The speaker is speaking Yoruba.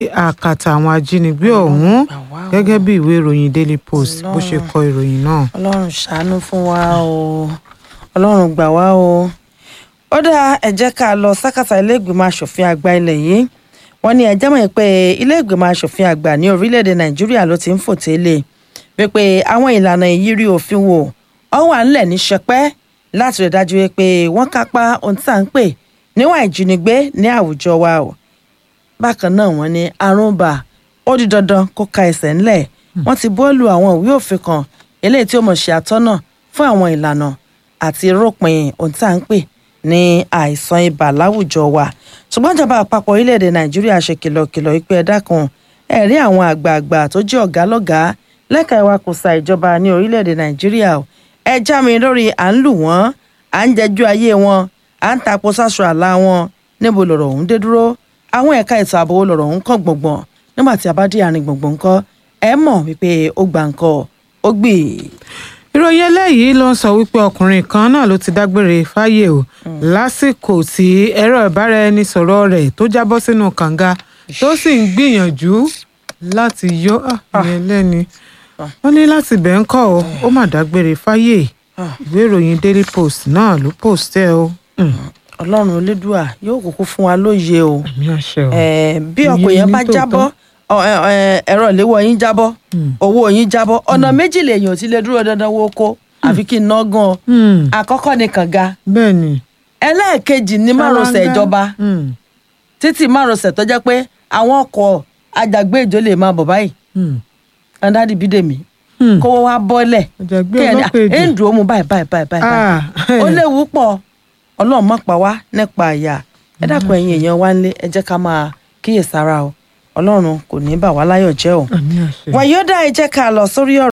àkàtà àwọn ajínigbé ọ̀hún gbà wá o. gẹ́gẹ́ bí ìwé ìròyìn daily post bó ṣe kọ ìròyìn náà. ọlọ́run ṣàánú fún wa o ọlọ́run gbà wá o ó dáa ẹ jẹ́ ká lọ sákàtà ilé ìgbìmọ̀ asòfin àgbà ilẹ̀ yìí wọ́n ní ẹjẹ́ mọ̀ pé ilé ìgbìmọ̀ asòfin àgbà ní orílẹ̀-èdè nàìjíríà ló ti ń fò tẹ́lẹ̀ wípé àwọn ìlànà ìyírí òfin wò ó wà ńlẹ̀ ní sẹpẹ́ láti rí dájú pé wọ́n kápá ohun tí à ń pè níwọ̀n ìjínigbé ní àwùjọ wa o bákan náà wọ́n ní àrùn bà ó di dandan kó ka ẹsẹ̀ ńlẹ̀ wọ́n ti bọ́ọ̀lù àwọn ìwé òfin kan eléyìí tí ó mọ̀ ṣe àtọ́nà fún àwọn ìlànà àti ròpin ohun tí à ń pè ní àìsàn ibà láwùjọ wa ṣùgbọ́n ìjọba àpapọ̀ orílẹ̀-èdè nàìjíríà ṣe kìlọ̀kìlọ̀ ìpè ẹ̀dá kan ẹ̀rí àwọn àgbààgbà tó jẹ́ ọ̀gá lọ́gàá lẹ́ka ìwakùsà ìjọba ní orílẹ̀-èdè nàìjíríà o ẹ já mi lórí à ń lù wọ́n à ń jẹjú ayé wọn à ń tapo sáṣọ àlá wọn níbo lọ̀rọ̀ ọ̀hún dé dúró àwọn ẹ̀ka ètò ààbò lọ̀rọ̀ ọ̀hún kàn gbọ̀ngbọ̀n nígbà tí a bá dé àárín gbọ̀ngbọ̀n ńkọ́ ẹ mọ̀ wípé ó gbà ńkọ́ ó gbì í. ìròyìn eléyìí ló ń sọ wípé ọkùnrin kan náà ló ti dágbére fáyé o lásìkò tí ẹ̀rọ ìbáraẹnisọ̀rọ̀ rẹ̀ tó jábọ́ sínú kànga tó sì ń gbìyànjú láti yọ ìyẹn lẹ́ni wọ́n ní láti bẹ̀ ń kọ́ ọ ó mà dágbére fáyé ìwé ìròyìn daily post náà ló post ẹ o. Mm, ọlọ́run olódùà yóò kúkú fún wa lóye o àmì àṣẹ o. Eh, bí Iye ọkọ̀ yẹn ní bá tòótọ́. jábọ́ ọ- ẹ- ẹ- ẹ̀rọ ìléwọ́ yín jábọ́ owó yín jábọ́ ọ̀nà méjì lèèyàn ti lè dúró dandan wo ko àfi kí n ná gan an Mm, àkọ́kọ́ ni kànga bẹ́ẹ̀ ni. ẹlẹ́ẹ̀kejì ní márosẹ̀ Ṣáláńgá. ìjọba Mm, títí márosẹ̀ tó jẹ́ pé àwọn ọkọ̀ àjàgbé ìjọ lè máa bọ̀ báyìí mm, andadi bídèmí mm. kówó wá bọ́lẹ̀ Àjàgbé kí ẹni ọlọ́pàá èdè. ẹ̀ ń dùn ó mu báyìí báyìí báyìí báyìí Ah, ó léwu pọ̀ ọlọ́run má pa wá nípa àyà ẹ dákun ẹ̀yin èèyàn wá nílé ẹ jẹ́ ká máa kíyèsára o ọlọ́run kò ní bà wá láyọ̀ jẹ́ o àmì àṣẹ. wàyí ó dá ẹ jẹ́ ká lọ sórí ọ̀rọ̀